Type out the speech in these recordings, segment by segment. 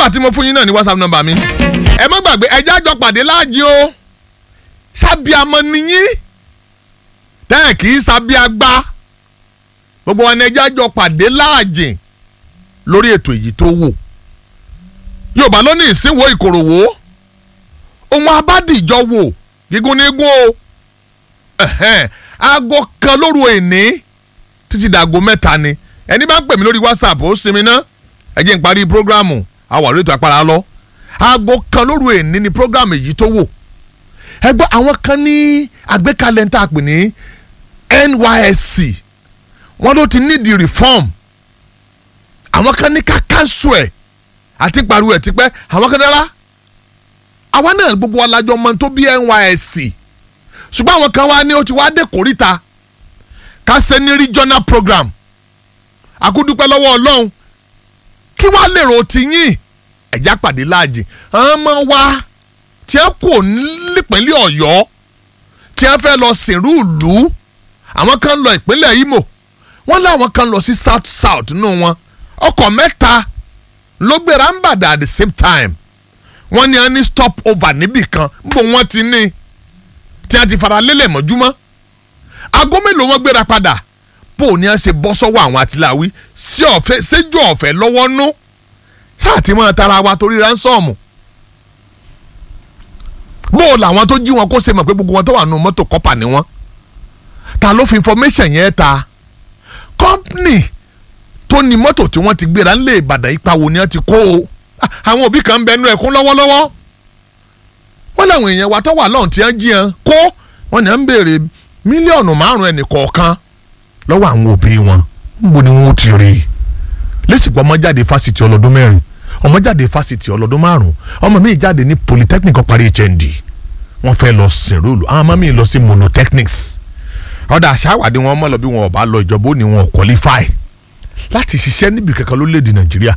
nọ́mbà tí mo fún yín náà ní whatsapp nọ́mbà mi ẹ má gbàgbé ẹ jájọ pàdé láàjì o sábìàmọ nìyí tẹ́ ẹ̀ kì í sábìàgbá gbogbo wọn ni ẹ jájọ pàdé láàjì lórí ètò èyí tó wò yorùbá ló ní ìsínwó ìkòròwò ohun abádìjọ wò gígùn ní gún o ẹ̀hẹ́n, aago kan lóru èní títí dàgó mẹ́ta ni ẹni bá ń pè mí lórí whatsapp ó sinmi ná ẹ jẹ́ n parí programu àwọn àrètò àpárá lọ aago kan lóru èní ni programu èyí tó wò ẹ gbọ́ àwọn kan ní àgbékalẹ̀ ń tà pè ní NYSC wọ́n ló ti need the reform àwọn kan ní ká cancel ẹ̀ àti pariwo ẹ̀ tipẹ́ àwọn kan dára àwa náà gbogbo wa lájọ mọ tó bí NYSC ṣùgbọ́n àwọn kan wá ní ó ti wá dé kórìíta ká ṣe ní regional program àkúdúpẹ́ lọ́wọ́ ọlọ́run kí wàá lèrò ti yín ẹ̀já pàdé láàjì àwọn ọmọ wa tí ẹ kò nípínlẹ̀ ọ̀yọ́ tí ẹ fẹ́ lọ sìnrú ìlú àwọn kan lọ ìpínlẹ̀ Imo wọ́n láwọn kan lọ sí south south nínú wọn ọkọ̀ mẹ́ta ló gbéra ń bàdà at the same time wọ́n ní a ní stop over níbì kan níbo wọ́n ti ní tí a ti fara lélẹ̀ mọ́júmọ́ aago mélòó wọ́n gbéra padà bó o ní a ṣe bọ́ sọ́wọ́ àwọn àtìláwí sí ọ̀fẹ́ séjú ọ̀fẹ́ lọ́wọ́ nú sáà tí wọ́n tara wa torí ránsọ́ọ̀mù bó o làwọn tó jí wọn kó ṣe mọ̀ pé gbogbo wọn tó wà nù mọ́tò kọ́pà ni wọ́n ta ló fi information yẹn ta company tó ní mọ́tò tí wọ́n ti gbéra ńlẹ̀ Ìbàdàn ipa wo ni wọ́n ti kó o àwọn òbí kan ń bẹnu ẹ̀kún lọ́wọ́lọ́wọ́ wọ́n làwọn èèyàn wa tó wà lọ́hùn tí wọ́n jí yẹn kó wọ́n ní à ń béèrè mílíọ̀nù márùn-ún ẹnì kọ̀ọ̀kan lọ́wọ́ àwọn òbí wọn níbo ni wọ́n ti rí i lẹ́sìgbọ́ ọmọ jáde fásitì ọlọ́dún mẹ́rin ọmọ jáde fásitì ọlọ́dún márùn-ún ọmọ mi jáde ní polytechnic parí HND wọ́n fẹ́ lọ sìnrúlù àwọn ọmọ mi lọ sí monotechnics ọ̀dà àṣàwádìí wọn mọ̀ lọ bí wọn ò bá lọ ìjọba ó ní wọn ò qualify láti ṣiṣẹ́ níbi kankan lórílẹ̀‐èdè Nàìjíríà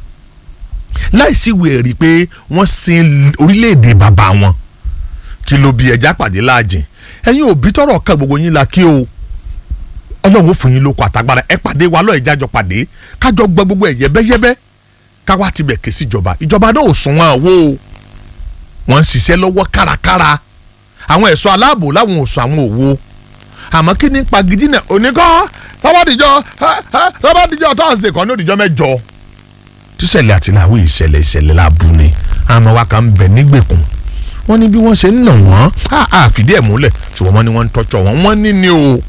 láìsí ìwé ẹ̀rí pé wọ́n sin orílẹ̀‐èdè bàbá wọn kí ló bí ẹja pàdé láàjìn ẹ̀yin òbí tọrọ kan gbogbo yín la kí o ọlọ́run ó fún yín lóko àtagbára ẹ pàdé wa lọ́ọ̀ ìjájọ pàdé kájọ gbọ́ gbogbo ẹ̀ yẹ́bẹ́yẹ́bẹ́ káwá tibẹ̀ ké sí ìjọba ìjọba náà ò sún wọn àwo wọ́n ń ṣiṣẹ́ lọ́wọ́ kárakára àwọn ẹ̀ṣọ́ aláàbò láwọn ò sún àwọn òwò àmọ́ kí ní pagidi náà oníkọ́ lọ́bàdìjọ́ lọ́bàdìjọ́ tọ́sídẹ̀ẹ́ kan ní òdìjọ́ mẹ́jọ. tíṣẹ̀lẹ̀ àti làwọn ìṣẹ̀lẹ̀ ìṣẹ̀lẹ̀ làbù ni àmọ́ wa kàn ń bẹ̀ nígbèkùn wọ́n ní bí wọ́n ṣe ń nà wọ́n á fìdí ẹ̀ múlẹ̀ ṣùgbọ́n wọ́n ní wọ́n ń tọ́jọ́ wọn wọ́n ní ni o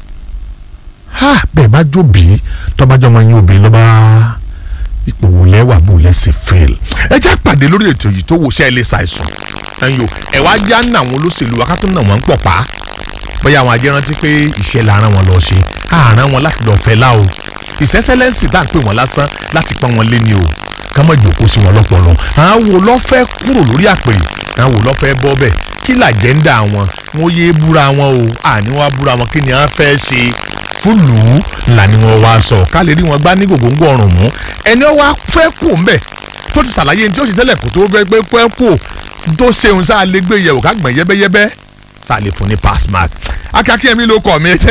bẹ́ẹ̀ bá jóbi tọ́bájọ́ máa ń yín obìnrin lọ́ba ipò wò lẹ́wà bò lẹ́sẹ̀ fail ẹ jẹ́ àpàdé lórí ètò yìí tó wò ṣẹ́ ẹ lè ṣàìsàn ẹ̀yìn o ẹ̀ wá já ń nà àwọn olóṣèlú wa ká tó nà wọ́n ń pọ̀ pa bóyá àwọn ajẹ́ rántí pé iṣẹ́ la rán wọn lọ ṣe àrán wọn láti lọ fẹ́ lá o ìṣẹ́sẹ́lẹ́sì tá à ń pè wọ́n lásán láti pọ́n wọn lé ní o ká má jòkó sí wọn lọ́pọ̀lọ́ àwọn wo lọ́ fẹ́ kúrò lórí àpèrè àwọn wo lọ́ fẹ́ bọ́ bẹ́ẹ̀ kí làjẹ́ńdà wọn wọn yé búra wọn o àní wọn búra wọn kí ni wọn fẹ́ ṣe fúlù là ni wọn wá sọ ká lè rí wọn gbá ní gògóńgò ọrùn mú ẹni wọn fẹ́ kú ń bẹ̀ tó ti ṣàlàyé ní tí ó ṣe tẹ́lẹ̀ kó tó fẹ́ pé pẹ́ kú tó ṣeun sáà lè gbé yẹ̀wò ká gbọ̀n yẹ́bẹ́yẹ́bẹ́ sáà lè fún ní pass mark akíákí ẹ̀mí ló kọ̀ mí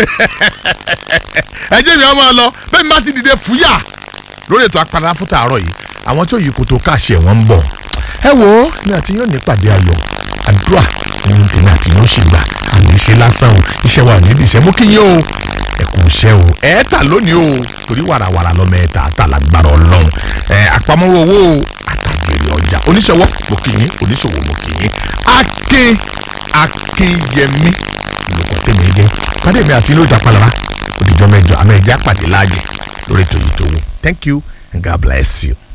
ẹjẹ́ mi ọmọ lọ bẹ́ẹ̀ mi bá ti dìde fúyà lórí ètò apàdánù fún tààrọ̀ yìí àwọn tí ó yí koto káàṣì ẹ̀ wọ́n ń bọ̀ ẹ wo ní àti yóò ní pàdé ayọ̀ àdúrà ní tèmi àti yóò ṣì gbà àmì ṣe lásán o iṣẹ́ wa ní ìdíṣẹ́ mú kí yín o ẹ kú iṣẹ́ o ẹ tà lónìí o torí wàràwàrà lọ́mọ ẹ tà tà lágbára ọlọ́run ẹ àpamọ́wọ́ owó o àtàjèrè ọjà oníṣòwò mo kì yín oníṣòwò mo kì yín akin akinyẹmí lóko tèmi jẹ pàdé mi àti ilé ìjà palara òdìjọ́ mẹ́jọ àmọ́ ẹ̀jẹ̀ àpàdé láàyè lórí ètò yìí tó wù thank you and God bless you.